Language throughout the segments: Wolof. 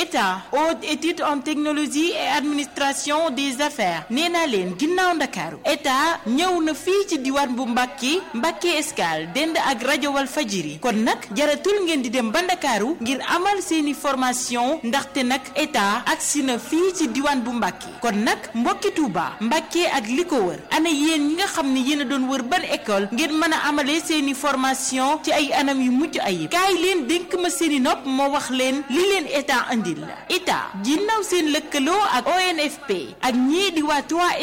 état haute étude en technologie et administration des affaires nee naa leen ginnaaw ndakaaru état ñëw na fii ci diwaan bu Mbàkke Mbàkke Escale dend ak rajo wal fajiri kon nag jaratul ngeen di dem ba ndakaaru ngir amal seeni formation ndaxte nag état agsi na fii ci diwaan bu Mbàkke kon nag mbokki Tuuba Mbàkke ak li ko wër ana yéen ñi nga xam ne yéen a doon wër ban école ngir mën a amalee seeni formation ci ay anam yu mucc ayib kaay leen dénk ma seeni nopp moo wax leen li leen état andil la état ginnaaw seen lëkkaloo ak ONFP ak ñii di waa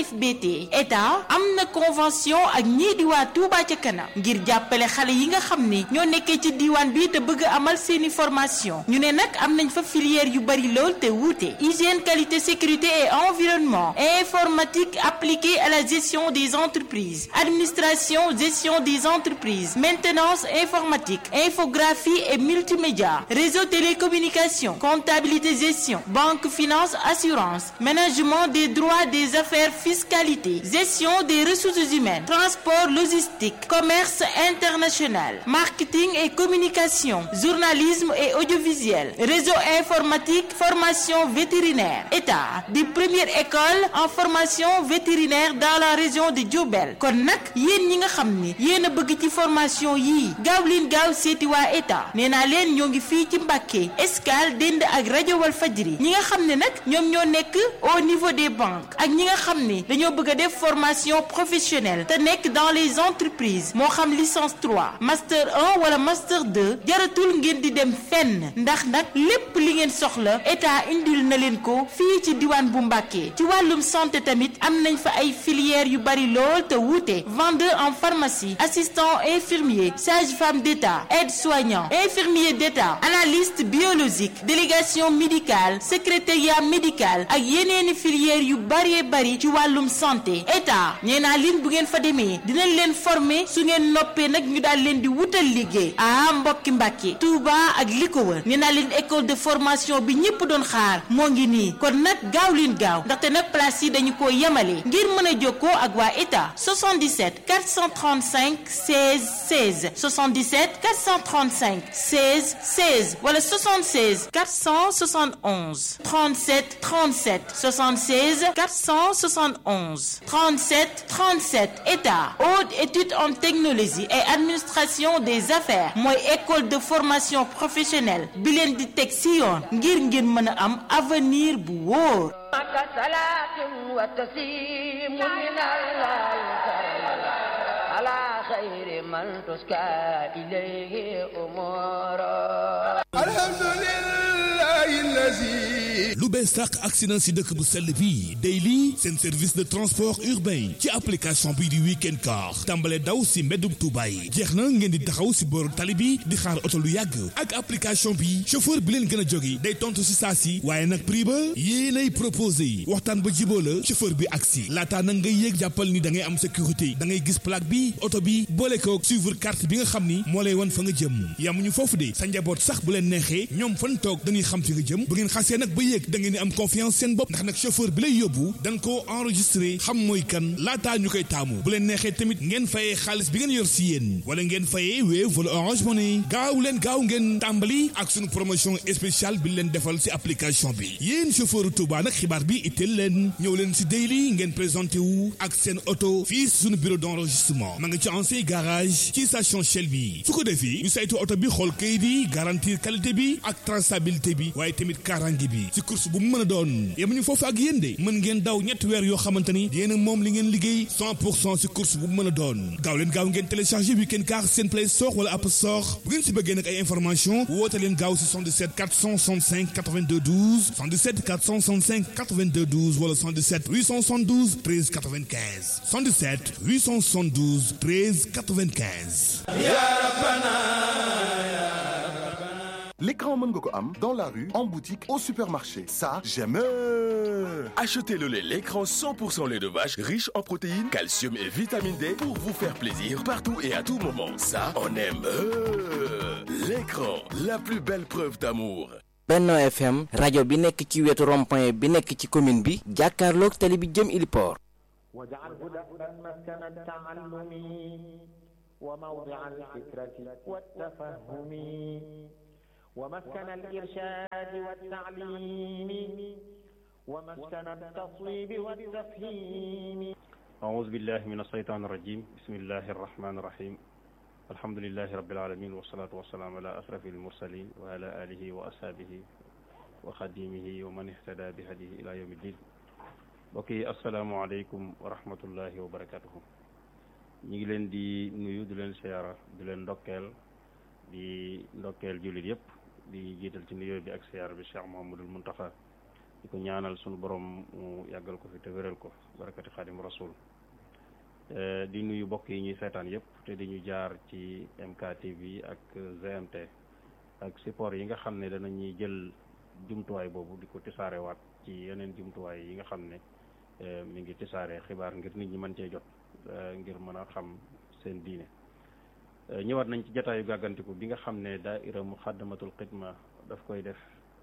3FBT état am na convention ak ñii di waa Touba ca kanam ngir jàppale xale yi nga xam ne ñoo nekkee ci diiwaan bi te bëgg amal seeni formation ñu ne nag am nañ fa filière yu bari lool te wuute hygiène qualité sécurité et environnement informatique appliquée à la gestion des entreprises administration gestion des entreprises maintenance informatique infographie et multimédia réseau télécommunication comptabilité gestion banque finance assurance management des droits des affaires fiscalité gestion des ressources humaines transport logistique commerce international marketing et communication journalisme et audiovisuel réseau informatique formation vétérinaire état di première école en formation vétérinaire dans la région de Diourbel kon nag yéen ñi nga xam ni yéen a bëgg ci formation yii gaaw leen gaaw seeti waa état nee naa leen ñoo ngi fii ci Mbàkke Escale dend ak rajo wal fajri ñi nga xam ne nag ñoom ñoo nekk au niveau des banques ak ñi nga xam ne dañoo bëgg a def formation professionnelle te nekk dans les entreprises moo xam licence 3 master 1 wala master 2 jaratul ngeen di dem fenn ndax nag lépp li ngeen soxla état indil na leen ko fii ci diwaan bu Mbàkke ci wàllum santé tamit am nañ fa ay filières yu bari lool te wuute vendeur en pharmacie assistant infirmier sage-femme d'État aide-soignant infirmier d'État analyste biologique délégation médicale secrétariat médical ak yeneeni filières yu bari bari ci wàllum santé état nee naa leen bu ngeen fa demee dinañ leen former su ngeen noppee nag ñu daal leen di wutal liggéey ah mbokki Mbàkke Touba ak li ko wër nee naa leen école de formation bi ñëpp doon xaar moo ngi nii kon nag gaaw leen gaaw ndaxte nag place yi dañu ko yemale ngir mën a jokkoo ak waa état 77 435 16 16 77 435 16 16 wala 76 471 37 37 76 471 37 37 état haute étude en technologie et administration des affaires mooy école de formation professionnelle bi leen di teg si yoon ngir ngeen mën a am avenir bu wóor. خير من تسكى إليه أمورا الحمد لله الذي lu bees sàq accident si dëkk bu sell bi Daily seen service de transport urbain ci application bii di weekend car tàmbale daw si mbeddum Tuuba yi jeex na ngeen di taxaw si booru tali bi di xaar oto lu yàgg ak application bi chauffeur bi leen gën a jóge day tontu si saa si waaye nag prix ba yéenay proposé waxtaan ba jiboo la chauffeur bi agsi laataa nag ngay yéeg jàppal ni da ngay am sécurité da ngay gis plaque bi oto bi boole ko suivre carte bi nga xam ni moo lay wan fa nga jëm yamuñu foofu de sa njaboot sax bu leen neexee ñoom fan toog dañuy xam fi nga jëm bu ngeen xasee nag ba yéeg da ngeen di am confiance seen bopp ndax nag chauffeur bi lay yóbbu dañ koo enregistré xam mooy kan laataa ñu koy taamu bu leen neexee tamit ngeen fayee xaalis bi ngeen yor si yéen wala ngeen fayee Wave wala Orange Money gaaw leen gaaw ngeen tàmbali ak suñu promotion spéciale bi leen defal si application bi yéen chauffeur Touba nag xibaar bi itteel leen ñëw leen si Daily ngeen présenté wu ak seen oto fii suñu bureau d'enregistrement ma nga ci ancien garage ci station Shell bi su ko defee ñu saytu oto bi xool kayit yi garantir qualité bi ak traçabilité bi waaye tamit kaaraange bi ci course bu mu mën a doon yemuñu foofu ak yéen de mën ngeen daw ñetti weer yoo xamante ni yéen a moom li ngeen liggéey 100 pour cent ci course bu mu mën a doon gaaw leen gaaw ngeen téléchargé weekend car seen play store wala app store bu ngeen si bëggee nag ay information woote leen gaaw si 77 465 82 12 77 465 82 12 wala 77 872 13 95 77 872 13 95 L'écran mën nga ko am dans la rue, en boutique, au supermarché. Ça, j'aime. Achetez le lait l'écran 100% lait de vache riche en protéines, calcium et vitamine D pour vous faire plaisir partout et à tout moment. Ça, on aime. L'écran, la plus belle preuve d'amour. Benno FM rajo bi nekk ci wetu rond-point bi nekk ci commune bi jàkkaarloog tali bi jëm Iliport واجعله دأبا مسكن التعلم وموضع الفكرة والتفهم ومسكن الإرشاد والتعليم ومسكن التصويب والتفهيم أعوذ بالله من الشيطان الرجيم بسم الله الرحمن الرحيم الحمد لله رب العالمين والصلاة والسلام على أشرف المرسلين وعلى آله وأصحابه وخديمه ومن اهتدى بهديه إلى يوم الدين mbokk yi asalaamaaleykum wa rahmatullahi wa barakatuhu ñu ngi leen di nuyu di leen siyaara di leen ndokkeel di ndokkeel jullit yëpp di jiital ci nuyoo bi ak siyaara bi Cheikh Mouhamadul Muntaxa di ko ñaanal sunu borom mu yàggal ko fi te wéral ko barakati xaadim rasul di nuyu mbokk yi ñuy seetaan yëpp te di ñu jaar ci MKTV ak GMT ak support yi nga xam ne danañuy jël jumtuwaay boobu di ko tisaarewaat ci yeneen jumtuwaay yi nga xam ne mi ngi tisaare xibaar ngir nit ñi mën cee jot ngir mën a xam seen diine ñëwaat nañ ci jataayu gàggantiku bi nga xam ne daaira muxaddamatul xidma daf koy def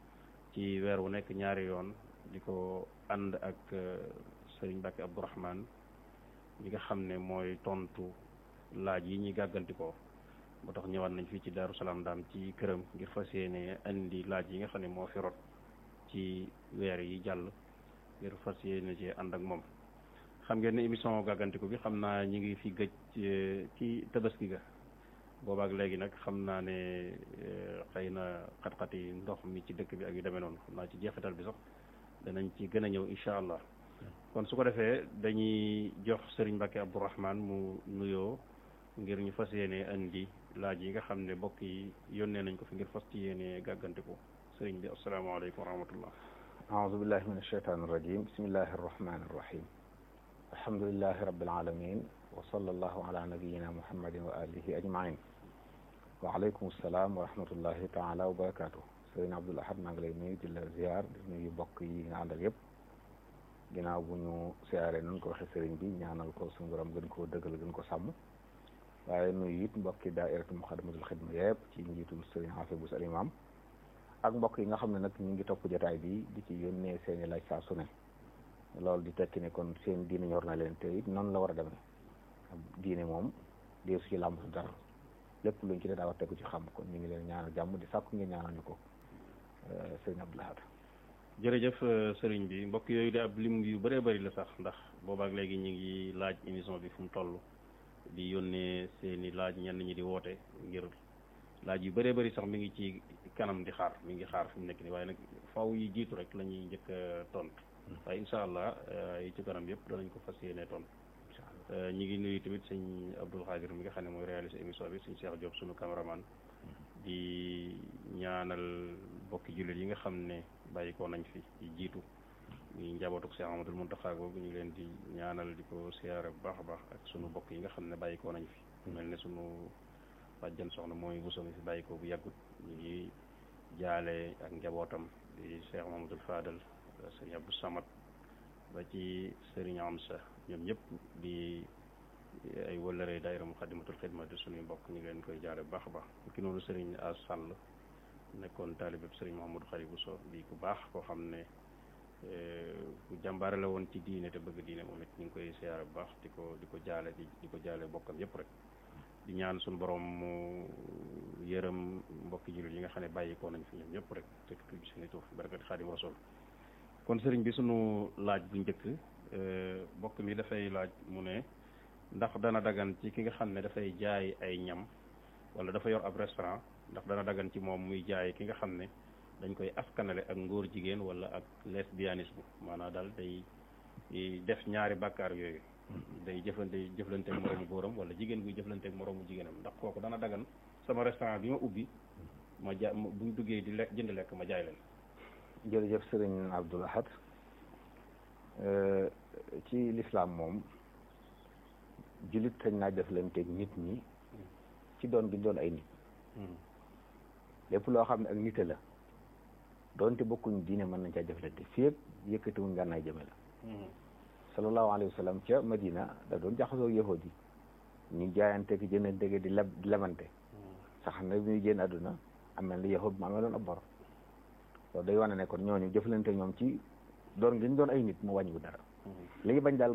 ci weer wu nekk ñaari yoon di ko ànd ak sëriñ Mbàkke Abdourahman mi nga xam ne mooy tontu laaj yi ñuy gàggantikoo moo tax ñëwaat nañ fii ci Daaru Salaam daam ci këram ngir fas yéene indi laaj yi nga xam ne moo fi rot ci weer yi jàll ngir fas yéene ci ànd ak moom xam ngeen ne émission gàggantiku bi xam naa ñi ngi fi gëj ci tabaski ga boobaak léegi nag xam naa ne xëy na xat-xat yi ndox mi ci dëkk bi ak yu demee noonu xam naa ci jeexital bi sax danañ ci gën a ñëw incha allah kon su ko defee dañuy jox Serigne Mbacke Abdourahman mu nuyoo ngir ñu fas yéene indi laaj yi nga xam ne mbokk yi yónnee nañ ko fi ngir fas ci yéene gàggantiku sëriñ bi asalaamaaleykum wa rahmatullah aoudu billahi min alsheytan irrajim bismillahi arrahmani irrahim alhamdulilahi rabbil alamin wa sallallahu ala nabiyina muhammadin wa alihi ajmain wa aleykum salaam wa rahmatullahi taala wa barakatuh sëriñ Abdul Ahad maa ngi lay nuyu di la ziar di nuyu mbokk yi nga àndal yëpp ginnaaw bu ñu siyaaree nun ko waxee sëriñ bi ñaanal ko suñu borom gën koo dëggal gën ko sàmm waaye nuyu it mbokki daairatu muxadamatul xidma yëpp ci njiitul sëriñ Xaafis Bus al imam ak mbokk yi nga xam ne nag ñu ngi topp jotaay bi di ci yónnee seeni laaj saa su ne loolu di tekki ne kon seen diine ñor na leen te it noonu la war a demee diine moom dee su ci làmbatu dara lépp luñ ci dee daa war tegu ci xam kon ñu ngi leen ñaanal jàmm di sàkku ngeen ñaanal ñu ko sëriñ Abdul Ahad jërëjëf sëriñ bi mbokk yooyu de ab lim yu bëree bëri la sax ndax boobaak léegi ñu ngi laaj émission bi fu mu toll di yónnee seeni laaj ñenn ñi di woote ngir laaj yu bëree bëri sax mi ngi ci kanam di xaar mi ngi xaar fi mu nekk nii waaye nag faw yi jiitu rek la ñuy njëkk a tontu waaye incha allah yi ci kanam yëpp danañ ko fas yéene tontu ñi ngi nuyu tamit sëñ Abdul Xaadir mi nga xam ne mooy réaliser émission bi sëñ Cheikh Diop sunu caméraman di ñaanal bokki jullit yi nga xam ne bàyyi ko nañ fi di jiitu ñuy njabootuk Cheikh Amadul Muntaxa googu ñu ngi leen di ñaanal di ko siyaare bu baax a baax ak sunu bokk yi nga xam ne bàyyi ko nañ fi mel ne sunu bàjjan soxna mooy bu somi fi bàyyi ko bu yàggut ñu ngi jaale ak njabootam di Cheikh Mamadou Fadal sëriñ Abdou Samad ba ci sëriñ Amsa ñoom ñëpp di ay wëllëree daayira Muxaddamatul Xidma di suñuy mbokk ñu ngi leen koy jaale bu baax a baax ki noonu sëriñ As Sall nekkoon taalibeb sëriñ Mouhamadou Xari Bousso di ku baax koo xam ne ku jàmbaare la woon ci diine te bëgg diine moom it ñu ngi koy siyaare bu baax di ko di ko jaale di di ko jaale bokkam yëpp rek di ñaan suñu borom mu yërëm mbokki jullit yi nga xam ne bàyyi ko nañ fi ñoom ñëpp rek te tudd seeni tur barakati xaadim rasul kon sëriñ bi sunu laaj bu njëkk mbokk mi dafay laaj mu ne ndax dana dagan ci ki nga xam ne dafay jaay ay ñam wala dafa yor ab restaurant ndax dana dagan ci moom muy jaay ki nga xam ne dañ koy askanale ak ngóor jigéen wala ak lesbianisme maanaam daal day def ñaari bàkkaar yooyu day jëflante jëflante ak moroomu góoram wala jigéen guy jëflante ak moroomu jigéenam ndax kooku dana dagan sama restaurant bi ma ubbi ma ja buñ duggee di lekk jënd lekk ma jaay leen jërëjëf sëriñ Abdul Ahad ci lislaam moom jullit sañ naa jëflanteeg nit ñi ci doon gi doon ay nit lépp loo xam ne ak nite la doonte bokkuñ diine mën nañ caa jëflante fii ak yëkkatiwuñ ngànnaay jëme la sallallahu alayhi wa sallam ca Madina da doon jaxasoo yahud yi ñu jaayante ki jëndante di leb di lebante sax na bi muy génn àdduna am na li yahud ma amee doon ab bor loolu day wane ne kon ñooñu jëflante ñoom ci doon gi ñu doon ay nit mu wàññiwu dara li ñu bañ daal